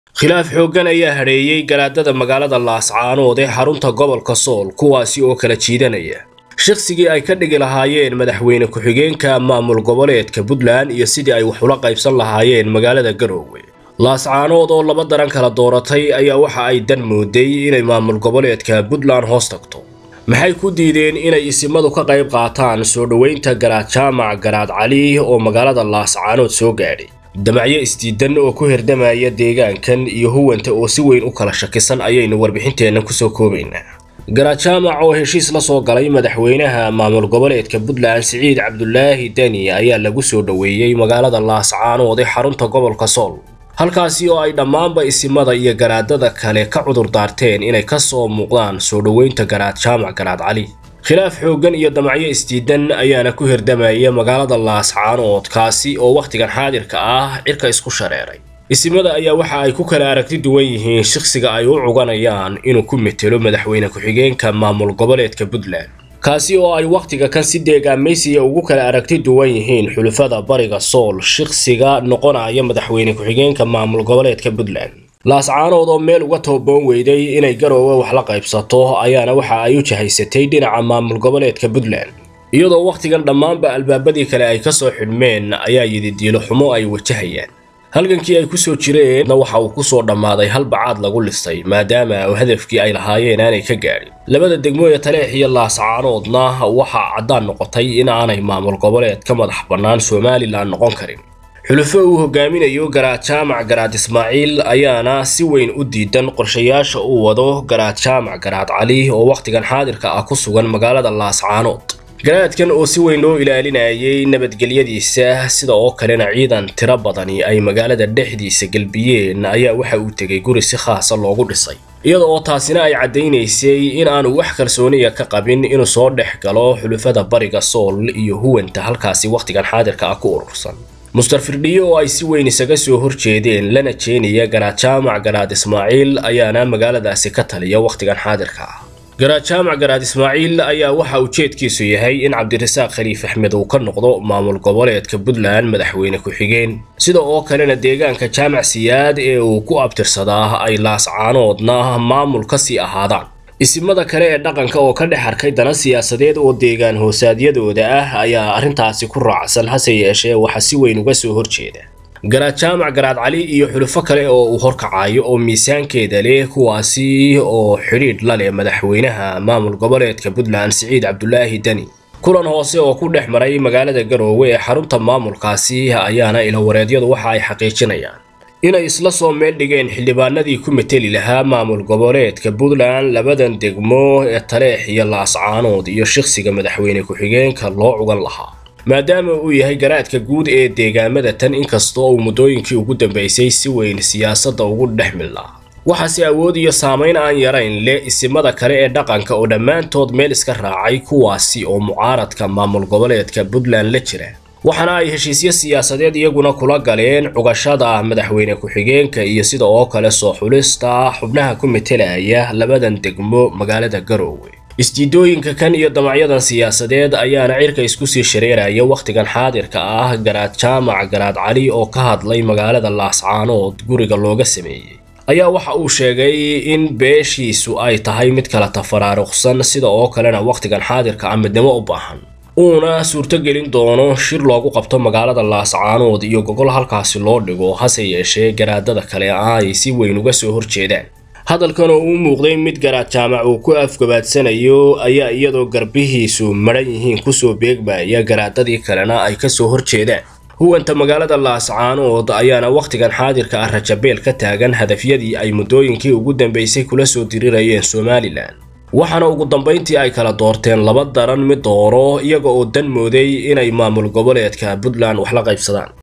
khilaaf xooggan ayaa hadheeyey garaadada magaalada laascaanood ee xarunta gobolka sool kuwaasi oo kala jiidanaya shaqsigii ay ka dhigi lahaayeen madaxweyne ku-xigeenka maamul goboleedka puntland iyo sidii ay wax ula qaybsan lahaayeen magaalada garoowe laascaanood oo laba daran kala dooratay ayaa waxa ay dan mooday inay maamul goboleedka puntland hoos tagto maxay ku diideen inay isimadu ka qayb qaataan soo dhoweynta garaad jaamac garaad cali oo magaalada laascaanood soo gaadhay damacyo isdiidan oo ku hirdamaya deegaankan iyo huwanta oo si weyn u kala shakisan ayaynu warbixinteenna kusoo koobaynaa garaad jaamac oo heshiis la soo galay madaxweynaha maamul goboleedka puntland siciid cabdulaahi deni ayaa lagu soo dhoweeyey magaalada laascaanood ee xarunta gobolka sool halkaasi oo ay dhammaanba isimada iyo garaadada kale ka cudur daarteen inay ka soo muuqdaan soo dhoweynta garaad jaamac garaad cali khilaaf xooggan iyo damacyo isdiidan ayaana ku hirdamaya magaalada laascaanood kaasi oo wakhtigan xaadirka ah cirka isku shareeray isimada ayaa waxa ay ku kala aragti duwan yihiin shaqsiga ay u cuganayaan inuu ku metelo madaxweyne ku-xigeenka maamul goboleedka puntland kaasi oo ay wakhtiga kan si deegaamaysiya ugu kala aragti duwan yihiin xulufada bariga sool shaqsiga noqonaya madaxweyne ku-xigeenka maamul goboleedka puntland laascaanood oo meel uga tooboon weyday inay garoowe wax la qaybsato ayaana waxa ay u jahaysatay dhinaca maamul goboleedka puntland iyadoo wakhtigan dhammaanba albaabadii kale ay ka soo xidhmeen ayaa yididiilo xumo ay wajahayaan halgankii ay kusoo jireenna waxa uu kusoo dhammaaday hal bacaad lagu lisay maadaama hadafkii ay lahaayeen aanay ka gaadhin labada degmo ee taleex iyo laascaanoodna waxaa caddaan noqotay in aanay maamul goboleed ka madax bannaan somalilan noqon karin xulufo uu hogaaminayo garaad jaamac garaad ismaaciil ayaana si weyn u diidan qorshayaasha uu wado garaad jaamac garaad cali oo wakhtigan xaadirka ah ku sugan magaalada laascaanood garaadkan oo si weyn loo ilaalinayay nabadgelyadiisa sida oo kalena ciidan tiro badani ay magaalada dhexdiisa gelbiyeen ayaa waxa uu tegay guri si khaasa loogu dhisay iyada oo taasina ay caddaynaysay in aanu wax kalsooniya ka qabin inuu soo dhex galo xulufada bariga sool iyo huwanta halkaasi wakhtigan xaadirka ah ku urursan muster firdhiyo oo ay si weyn isaga soo horjeedeen lana jeenaya garaad jaamac garaad ismaaciil ayaana magaaladaasi ka taliya wakhtigan xaadirka ah garaad jaamac garaad ismaaciil ayaa waxa ujeedkiisu yahay in cabdirasaaq khaliif axmed uu ka noqdo maamul goboleedka puntland madaxweyne ku-xigeen sida oo kalena deegaanka jaamac siyaad ee uu ku abtirsadaa ay laascaanoodna maamul ka sii ahaadaan isimada kale ee dhaqanka oo ka dhex arkay dana siyaasadeed oo deegaan hoosaadyadooda ah ayaa arrintaasi ku raacsan hase yeeshee waxa si weyn uga soo horjeeda garaad jaamac garaad cali iyo xulufo kale oo uu horkacayo oo miisaankeeda leh kuwaasi oo xidhiidh la leh madaxweynaha maamul goboleedka puntland siciid cabdulaahi deni kulan hoose oo ku dhex maray magaalada garoowe ee xarunta maamulkaasi ayaana ilawareedyadu waxa ay xaqiijinayaan inay isla soo meel dhigeen xildhibaanadii ku meteli lahaa maamul goboleedka puntland labadan degmo ee taleex iyo laascaanood iyo shaqsiga madaxweyne ku-xigeenka loo cugan lahaa maadaama uu yahay garaadka guud ee deegaamada tan inkastoo uu muddooyinkii ugu dambaysay si weyn siyaasadda ugu dhex milnaa waxaase awood iyo saamayn aan yarayn leh isimada kale ee dhaqanka oo dhammaantood meel iska raacay kuwaasi oo mucaaradka maamul goboleedka puntland la jira waxaana ay heshiisyo siyaasadeed iyaguna kula galeen cugashada madaxweyne ku-xigeenka iyo sida oo kale soo xulista xubnaha ku metelaya labadan degmo magaalada garoowe isdiidooyinka kan iyo damacyadan siyaasadeed ayaana cirka isku sii shareeraya wakhtigan xaadirka ah garaad jaamac garaad cali oo ka hadlay magaalada laascaanood guriga looga sameeyey ayaa waxa uu sheegay in beeshiisu ay tahay mid kala tafaraaruqsan sida oo kalena wakhtigan xaadirka ah midnimo u baahan uuna suurtogelin doono shir loogu qabto magaalada laascaanood iyo gogol halkaasi loo dhigo hase yeeshee garaadada kale ay si weyn uga soo horjeedaan hadalkan oo uu muuqday mid garaad jaamac uu ku afgabaadsanayo ayaa iyadoo garbihiisu madhan yihiin kusoo beegmaya garaadadii kalena ay kasoo horjeedaan huwanta magaalada laascaanood ayaana wakhtigan xaadirka ah rajabeel ka taagan hadafyadii ay muddooyinkii ugu dambaysay kula soo dirirayeen somalilan waxaana ugu dambayntii ay kala doorteen laba daran mid dooro iyaga oo dan mooday inay maamul goboleedka puntland wax la qaybsadaan